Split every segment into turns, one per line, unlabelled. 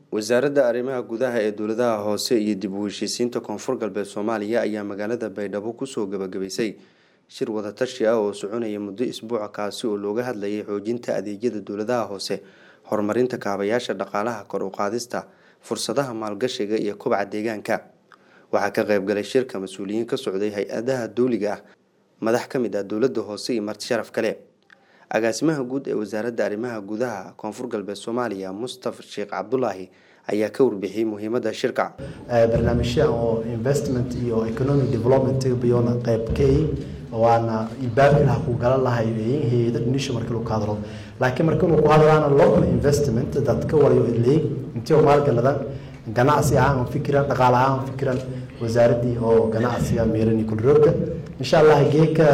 wasaaradda arrimaha gudaha ee dowladaha hoose iyo dib u heshiisiinta koonfur galbeed soomaaliya ayaa magaalada baydhabo kusoo gabagabaysay shir wadatashi ah oo soconaya muddo isbuuca kaasi oo looga hadlayay xoojinta adeegyada dowladaha hoose horumarinta kaabayaasha dhaqaalaha kor u qaadista fursadaha maalgashiga iyo kobca deegaanka waxaa ka qaybgalay shirka mas-uuliyiin ka socday hay-adaha dowliga ah madax ka mid ah dowladda hoose iyo marti sharaf kale agaasimaha guud ee wasaaradda arrimaha gudaha koonfur galbeed soomaaliya mustafa sheekh cabdulaahi ayaa ka warbixiyey muhiimadda shirka
barnaamijyaha oo investment iyo economic development bayona qaybkay waana ilbaabkilaha ku galan lahay hay-ada dhinisho markii lagu hadlo laakiin marka inuu ku hadlaana local investment dadka walayo leeg intii maalgaladan ganacsi ahaan fikiran dhaqaale ahaan fikiran wasaaraddii oo ganacsiga meerani kulroogga insha allah geeka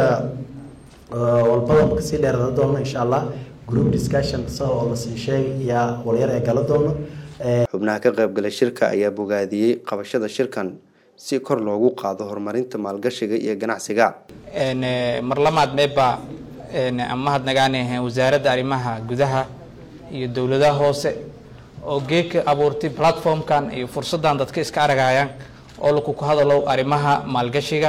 walbada kasii dheerada doono insha allah group discussion sa oo lasii sheegay yaa walyar ee gala doono
xubnaha ka qaybgalay shirka ayaa bogaadiyey qabashada shirkan si kor loogu qaado horumarinta maalgashiga iyo ganacsiga
mar lamaad meeba mahadnagaane wasaaradda arrimaha gudaha iyo dowladaha hoose oo geeka abuurtay platformkan iyo fursadan dadka iska aragayaan oo laku ku hadalo arrimaha maalgashiga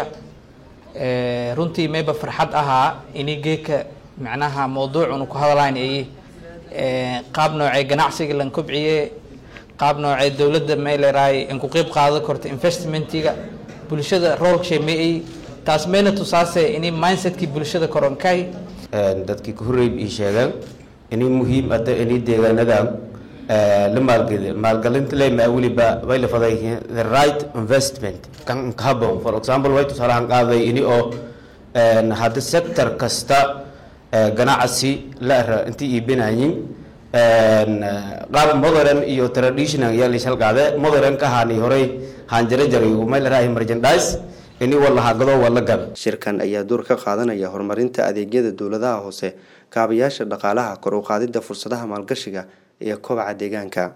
runtii meeba farxad ahaa ini geeka macnaha mawduucunu ku hadalayn ay qaab noocee ganacsiga lan kobciye qaab noocee dowladda meeleraay in ku qeyb qaado korta investmentiga bulshada roolshay ma-ay taas meena tusaase ini mindsetkii bulshada koronkay
dadkii ka horreyb ii sheegeen inay muhiim ada inay deegaanadan la maalgeli maalgelinta lema weliba way la faday the right investment kan habon for example way tusaalahan qaaday ini oo hadda sector kasta ganacsi la ara intii iibinayin qaab modern iyo traditional yaa laysal qaade modern ka haani horey haan jara jaray may la raahay merchandise ini walaha gado wala gab
shirkan ayaa door ka qaadanaya horumarinta adeegyada dowladaha hoose kaabayaasha dhaqaalaha kor u qaadida fursadaha maalgashiga iyo kobaca deegaanka